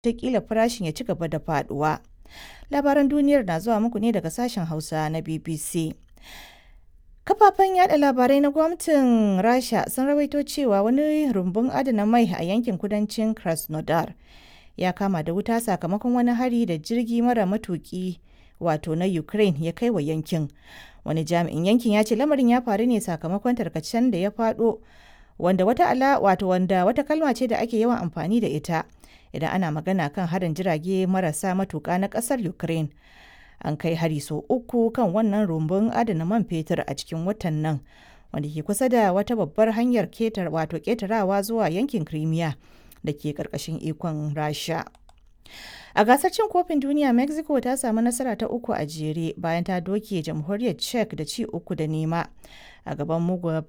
wataƙila farashin ya ci gaba da faɗuwa. Labaran duniyar na zuwa muku ne daga sashen Hausa na BBC. Kafafen yada labarai na gwamnatin Rasha sun rawaito cewa wani rumbun adana mai a yankin kudancin Krasnodar ya kama da wuta sakamakon wani hari da jirgi mara matuki wato na Ukraine ya kai wa yankin. Wani jami'in yankin ya ce lamarin ya faru ne sakamakon tarkacen da ya faɗo wanda wata ala wato wanda wata kalma ce da ake yawan amfani da ita idan ana magana kan harin jirage marasa matuka na ƙasar Ukraine. an kai hari sau uku kan wannan rumbun adana man fetur a cikin watan nan wanda ke kusa da wata babbar hanyar ketar wato ketarawa zuwa yankin crimea da ke karkashin ikon rasha a gasar cin kofin duniya mexico ta samu nasara ta uku a jere bayan ta doke jamhuriyar czech da ci uku da nema a gaban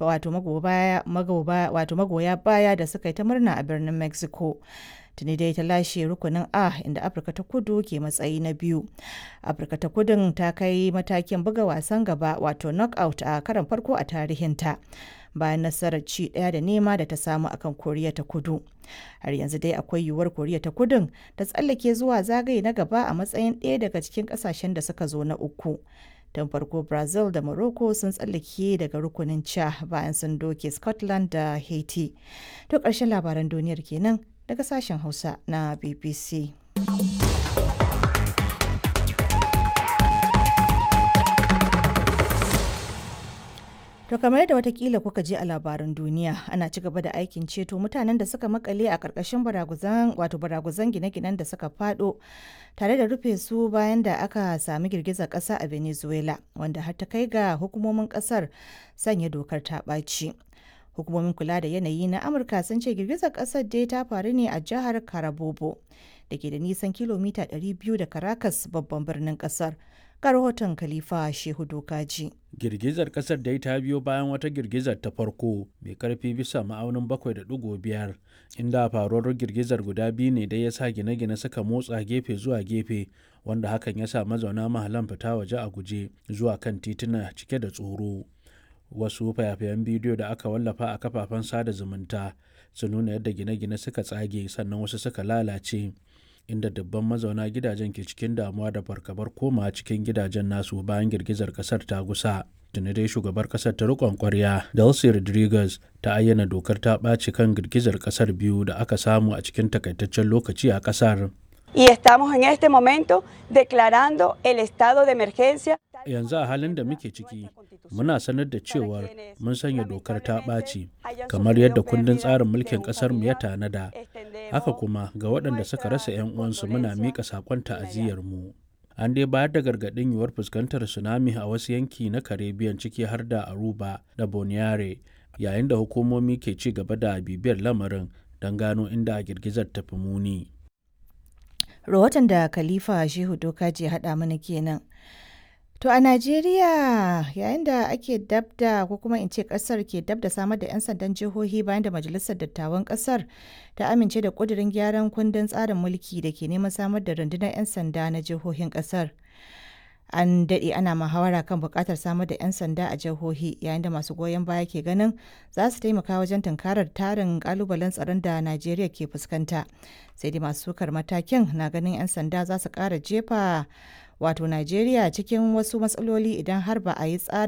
wato magoya baya da suka yi ta murna a birnin mexico tuni dai ta lashe rukunin a inda afirka ta kudu ke matsayi na biyu afirka ta kudun ta kai matakin buga wasan gaba wato knockout a karan farko a tarihinta bayan nasarar ci daya da nema da ta samu akan koriya ta kudu har yanzu dai akwai yiwuwar koriya ta kudun ta tsallake zuwa zagaye na gaba a matsayin ɗaya daga cikin ƙasashen da suka zo na uku tun farko brazil da morocco sun tsallake daga rukunin ca bayan sun doke scotland da haiti to ƙarshen labaran duniyar kenan daga sashen Hausa na BBC. To kamar yadda watakila kuka je a labaran duniya ana ci gaba da aikin ceto mutanen da suka makale a ƙarƙashin baraguzan wato baraguzan gine-ginen da suka fado tare da rufe su bayan da aka sami girgizar ƙasa a Venezuela wanda har ta kai ga hukumomin ƙasar sanya dokar ta ɓaci. hukumomin kula da yanayi na amurka sun ce girgizar kasar dai ta faru ne a jihar carabobo da ke da nisan kilomita 200 da caracas babban birnin kasar ga rahoton khalifa shehu dokaji girgizar kasar dai ta biyo bayan wata girgizar ta farko mai karfi bisa ma'aunin 7.5 inda faruwar girgizar guda biyu ne da ya sa gine-gine suka motsa gefe zuwa gefe wanda hakan ya sa mazauna mahalan fita waje a guje zuwa kan tituna cike da tsoro wasu fayafayen bidiyo da aka wallafa a kafafen sada zumunta sun nuna yadda gine-gine suka tsage sannan wasu suka lalace inda dubban mazauna gidajen ke cikin damuwa da fargabar koma cikin gidajen nasu bayan girgizar kasar ta gusa tuni dai shugabar kasar ta rikon kwarya delcy rodriguez ta ayyana dokar ta ɓaci kan girgizar kasar biyu da aka samu a cikin takaitaccen lokaci a kasar Y estamos en este momento declarando el estado de emergencia. Yanzu a halin da muke ciki, muna sanar da cewar mun sanya dokar ta ɓaci, kamar yadda kundin tsarin mulkin ƙasarmu ya tanada. Haka kuma ga waɗanda suka rasa 'yan uwansu muna miƙa saƙon ta'aziyyarmu. An dai bayar da gargaɗin yiwuwar fuskantar tsunami a wasu yanki na Caribbean ciki har da Aruba da Boniare, yayin da hukumomi ke ci gaba da bibiyar lamarin don gano inda girgizar ta fi muni. rahoton da khalifa shehu dokaji haɗa mana kenan to a najeriya yayin da ake dabda ko kuma in ce ƙasar ke dabda samar da 'yan sandan jihohi bayan da majalisar dattawan ƙasar ta amince da ƙudurin gyaran kundin tsarin mulki da ke neman samar da rundunar 'yan sanda na jihohin ƙasar an daɗe ana muhawara kan buƙatar samar da 'yan sanda a jihohi yayin da masu goyon baya ke ganin za su taimaka wajen tunkarar tarin ƙalubalen tsaron da najeriya ke fuskanta sai dai masu sukar matakin na ganin 'yan sanda za su ƙara jefa wato najeriya cikin wasu matsaloli idan har ba a yi tsarin